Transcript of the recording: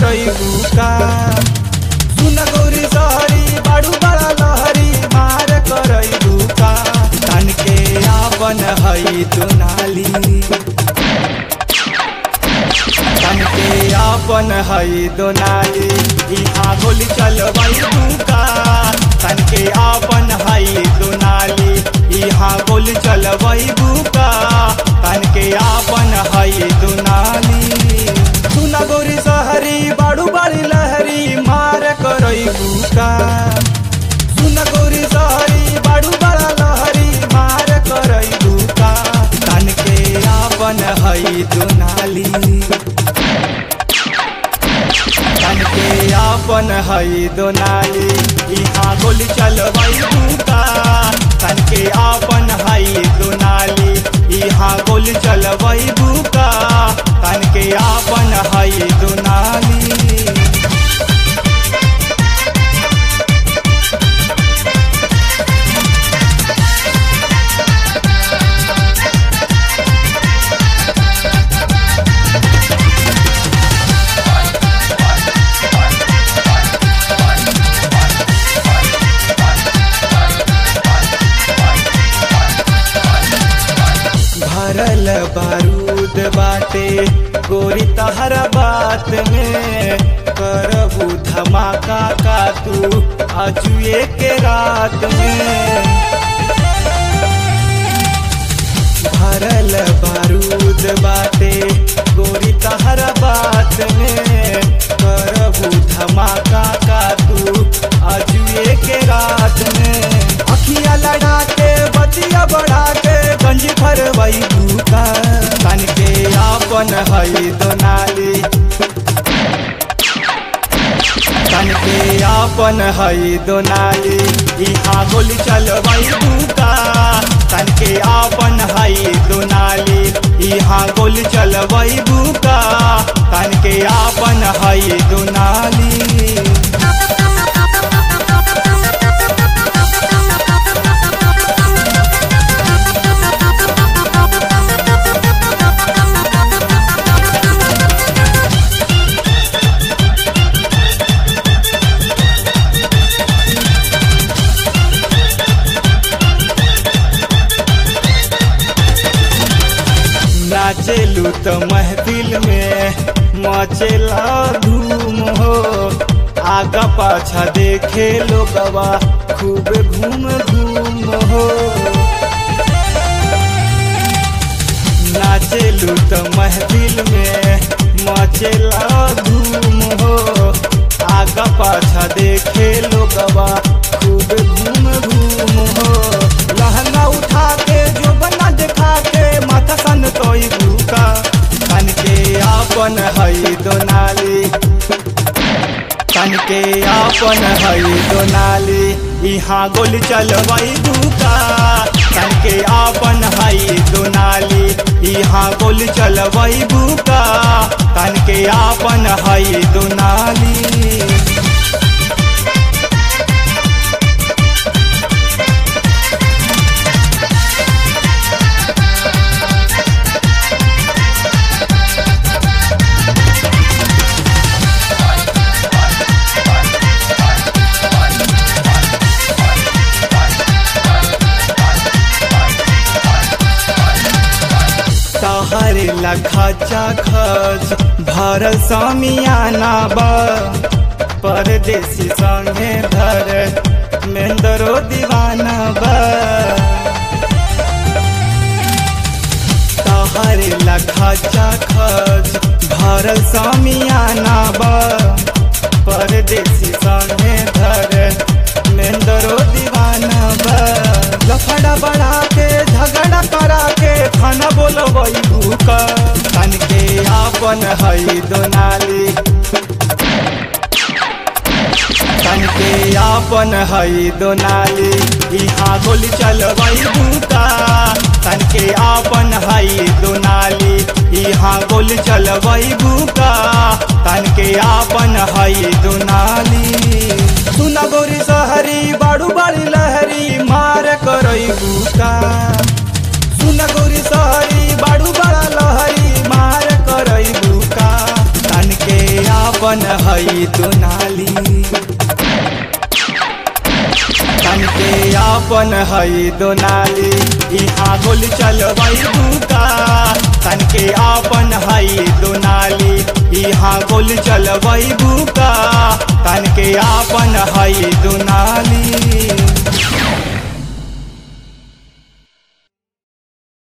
करैबू का सुन गौरी सहरी बाड़ू बड़ा लहरी मार करैबू का तन के आपन हई दुनाली तन के आपन हई दोनाली इहाँ गोली चलबैबू का तन के आपन हई दोनाली इहाँ गोली चलबैबू का तन के आपन हई दोनाली सुन गौरी सहरी बाड़ू बड़ी लहरी मार करैबू का सुन गौरी सहरी बाड़ू बड़ा लहरी मार करैबू का तन के आपन हई दोनाली तन के आपन हई दोनाली इहाँ गोली चलबैबू का तन के आपन हई दोनाली इहाँ गोली चलबैबू का तन के आपन हई दोनाली भरल बारूद बाटे गोरी तहरा बात में करबू धमाका का तू अजुए के रात में भरल बारूद बाटे गोरी तहरा बात में करबू धमाका का तू अजुए के रात में अखिया लड़ा के बतिया बढ़ा के गंजी भरवई भूका तन के आपन हई दोनाली तन के आपन हई दोनाली इहाँ गोली चलबई भूका तन के आपन हई दोनाली इहाँ गोली चलबई भूका तन के आपन हई दोनाली नाचेलू तो महफिल में मचेला धूम हो आगा पाछा देखे लोगवा खूब घूम घूम हो नाचेलू तो महफिल में मचेला धूम हो आगा पाछा देखे लोगवा खूब घूम घूम हो लहंगा उठा के जो बना देखा के माथा सन तोई भूका तन के आपन हई दोनाली तन के आपन हई दोनाली इहाँ गोली चलबई भूका तन के आपन हई दोनाली इहाँ गोली चलबई भूका तन के आपन हई दोनाली तहरे लखचा खच भरल समियाना बा परदेसी संगे धर मेंदरो दीवाना बा तहरे लखचा खच भरल समियाना बा परदेसी संगे धर मेंदरो दीवाना बा लफड़ा बढ़ा के झगड़ा करा के खाना बोलबई भूका तन के आपन हई दोनाली तन के आपन हई दोनाली इहाँ गोली चलबई भूका तन के आपन हई दोनाली इहाँ गोली चलबई भूका तन के आपन हई दोनाली सुन गोरी सहरी बाड़ू बाड़ी लहरी मार करई भूका सुन गोरी सहरी बाड़ू बड़ा लहरी मार करई भूका तन के आपन आपन हई दुनाली तन के आपन हई दोनाली यहाँ गोली चलबई बुका तन के आपन हई दोनाली यहाँ गोली चलबई बुका तन के आपन हई दोनाली